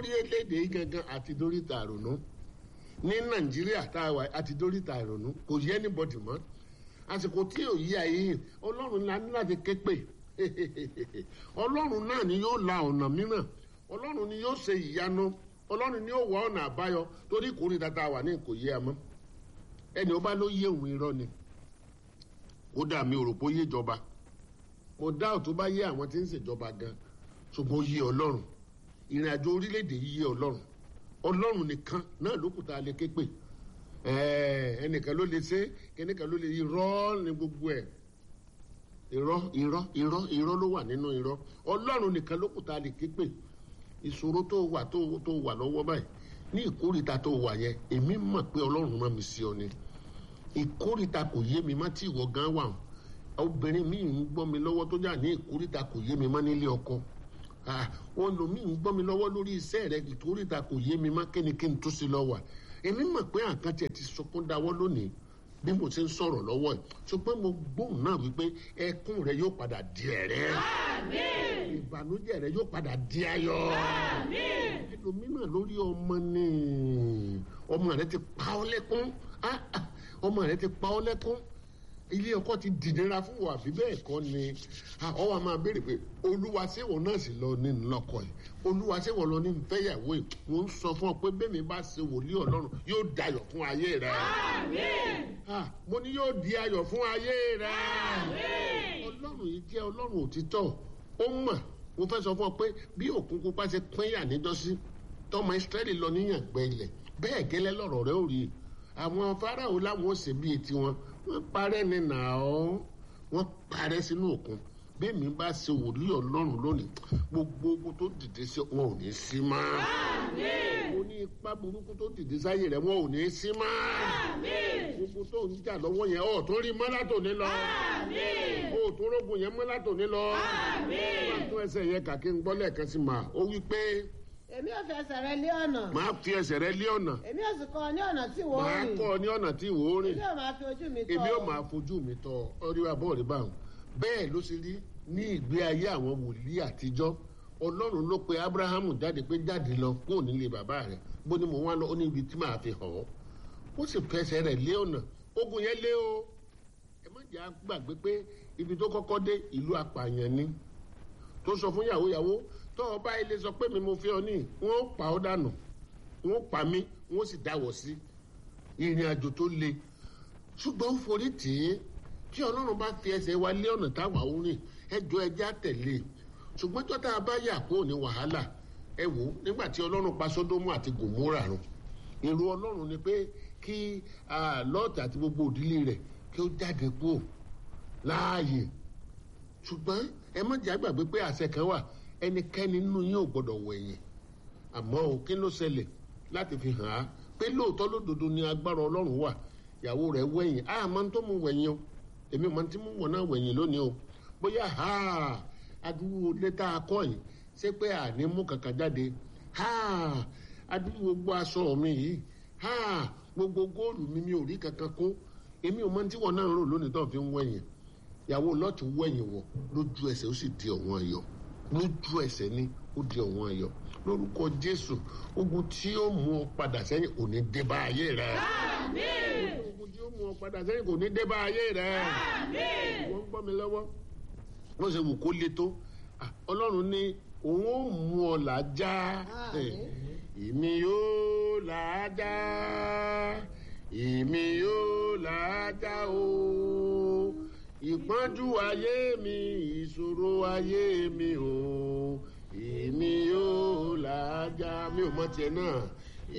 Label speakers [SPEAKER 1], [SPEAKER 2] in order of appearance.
[SPEAKER 1] lórílẹ̀‐èdè yìí gangan àti dóríta àrònú ní nàìjíríà tá a wà àti dóríta àrònú kò yẹ anybody mọ́ àsìkò tí ò yí ayé yìí ọlọ́run la ní láti ké pè ọlọ́run náà ni yóò la ọ̀nà mìíràn ọlọ́run ni yóò ṣe ìyanu ọlọ́run ni yóò wá ọ̀nà àbáyọ torí ìkórìíra tá a wà ní kò yé a mọ́ ẹni ó bá ló yé òun irọ́ ni ó dà mí òròpó yé ìjọba mo dá ò tó bá yé àwọn tí ń ṣèjọba gan ṣùgbọ́n ó yé ọlọ́run ìrìn àjò orílẹ̀-èdè yìí yé ọlọ́run ọlọ́run nìkan náà ló kù tá a lè ké pè ẹnìkan ló lè ṣe kẹ́nìkan ló lè irọ́ ní gbogbo ẹ̀ irọ́ irọ́ irọ́ irọ́ ló wà nínú irọ́ ọlọ́run nìkan ló kù tá a lè ké pè ìṣòro tó wà tó tó wà lọ́wọ́ báyìí ní ìkórìíta tó wà yẹn èmi mọ̀ pé ọlọ́run rán mi sí ọ ni ìkórìíta kò yé mi má tí ìwọ gan wà obìnrin mi ń gbọ́ mi lọ́wọ́ tó jà ní ìkórìíta kò yé mi má nílé ọkọ wọn lò mí ń gbọ́ mi lọ́wọ́ lórí iṣẹ́ rẹ ìkórìíta kò yé mi má kíni kí n tó sí lọ́wọ́ èmi mọ̀ pé àkántì ẹ̀ ti sọkún dáwọ́ lónìí bí mo ti ń sọ̀rọ̀ lọ́wọ́ ẹ̀ ṣùgbọ́n mo gbóhùn náà wípé ẹkún rẹ yóò padà di ẹ̀rẹ́ ìbànújẹ́ rẹ yóò padà di ayọ̀ ẹlòmíràn lórí ọmọ ni ọmọ rẹ ti pa ọ́ lẹ́kún ọmọ rẹ ti pa ọ́ lẹ́kún ilé ọkọ ti dìnnira fún wa àbí bẹ́ẹ̀ kọ́ ni ọwọ́ máa béèrè pé olúwa ṣéwọ̀n náà sì lọ ní ńlọkọ yìí olúwa ṣéwọ̀n lọ ní nfẹ́yàwó yìí mo ń sọ fún ọ pé bẹ́ẹ̀ mi bá ṣe wòlíì ọlọ́run yóò dayọ̀ fún ayé rẹ. mo ní yóò di ayọ̀ fún ayé rẹ. ọlọ́run yìí jẹ́ ọlọ́run òtítọ́ ó mọ̀ mo fẹ́ sọ fún ọ pé bí òkun pupa ṣe pínyà níjọ́sí tọmọ ìsírẹ́lì lọ níyàngbẹ́ ilẹ̀ bẹ́ẹ̀ gẹ́lẹ́ lọ́rọ̀ rẹ ò rí àwọn fáráò láwọn ó ṣe bíi tiwọn wọ́n parẹ́ ní nàá wọ́n parẹ́ sínú òkun bí mi bá ṣe wòlíì ọlọ́run lónìí gbogbo ogun tó dìde sí wọn ò ní sí mọ́. mo ní ipá burúkú tó dìde sáyé rẹ̀ wọn ò ní sí mọ́. gbogbo tó ń jà lọ́wọ́ yẹn ọ̀ tó rí mọ́látò ní lọ. o tó rógun yẹn mọ́látò ní lọ. wọ́n tún ẹsẹ̀ yẹn kàkí ń gbọ́ lẹ́ẹ̀kan sí ma ó wí pé
[SPEAKER 2] èmi ò fi ẹsẹ̀ rẹ lé ọ̀nà.
[SPEAKER 1] máa fi ẹsẹ̀ rẹ lé ọ̀nà.
[SPEAKER 2] èmi ò sì kọ́ ọ ní ọ̀nà tí ìwọ
[SPEAKER 1] máa
[SPEAKER 2] rìn.
[SPEAKER 1] kọ́ ọ ní ọ̀nà tí ìwọ rìn.
[SPEAKER 2] èmi ò máa fi ojú mi tọ́.
[SPEAKER 1] èmi ò máa fojú mi tọ ọríwá bọ́ọ̀lì báwọn bẹ́ẹ̀ ló ṣe rí ní ìgbé ayé àwọn wòlíì àtijọ́ ọlọ́run ló pe abrahamu jáde pé jáde lọ kúrò nílé bàbá rẹ̀ bó ni mo wá lọ ó ní ibi tí màá fi hàn ọ́ ó sì fẹsẹ̀ rẹ̀ lé ọ̀nà ogun yẹn lé o ẹ má jẹ́ àgbàgbé pé ibi tó kọ́kọ́ dé ìlú apààyàn ni tó sọ fún yàwó yàwó tó o bá ilé sọ pé mi mo fi ọ ní wọn ó pa ọ dànù wọn ó pa mí wọn ó sì dáwọ sí ìrìn àjò tó le ṣùgbọ́n ó forí tì í tí ọlọ́run bá fi ẹsẹ̀ wa lé ọ̀nà táwa ó rìn ẹjọ́ ẹjẹ́ àtẹ̀lé ṣùgbọ́n jọ́tà bá yà kó ní wàhálà ẹ wò ó nígbà tí ọlọ́run pa sódómù àti gòmórà run èrò ọlọ́run ni pé kí lọ́ọ̀tì àti gbogbo òdílé rẹ̀ kí ó jáde kúrò láàyè ṣùgbọ́n ẹ má jẹ́ àgbàgbé pé àṣẹ kan wà ẹnikẹ́ni nínú yín ò gbọ́dọ̀ wẹ̀yìn àmọ́ o kí ló ṣẹlẹ̀ láti fi hàn á pé lóòótọ́ lódodo ni agbára ọlọ́run wà ìyàwó rẹ̀ wẹ̀yìn á máa ń tó mú wẹ̀yìn o èmi máa ń tí mú wọn náà wẹ̀yìn lónìí o bóyá ha adúrú létà akọ yìí ṣé pé àní mú kankan jáde ha adúrú gbogbo aṣọ mi yìí ha gbogbo góòlù mi mi ò rí kankan kó èmi ò máa ń tí wọn náà rò lónìí tó fi ń wẹ̀yìn ìyàwó lọ́ọ̀tì wẹ̀yìn wọ̀ lójú ẹsẹ̀ ó sì di ọ̀wọ́n ayọ̀ lójú ẹsẹ̀ ni ó di ọ̀wọ́n ayọ̀ lórúkọ jésù ogun tí ó mú ọ padà sẹ́yìn kò ní dé bá ayé rẹ. ogun tí ó mú ọ padà sẹ́yìn kò ní dé bá ayé rẹ. wọ́n ń gbọ́ mi lọ́wọ́ wọ́n ṣe wù kó le tó ọlọ́run ní òun ó mú ọ làájá èmi yóò làájá èmi yóò làájá o ìpọ́njú ayé mi ìṣòro ayé mi o èmi yóò làájá mi ò mọ tiẹ̀ náà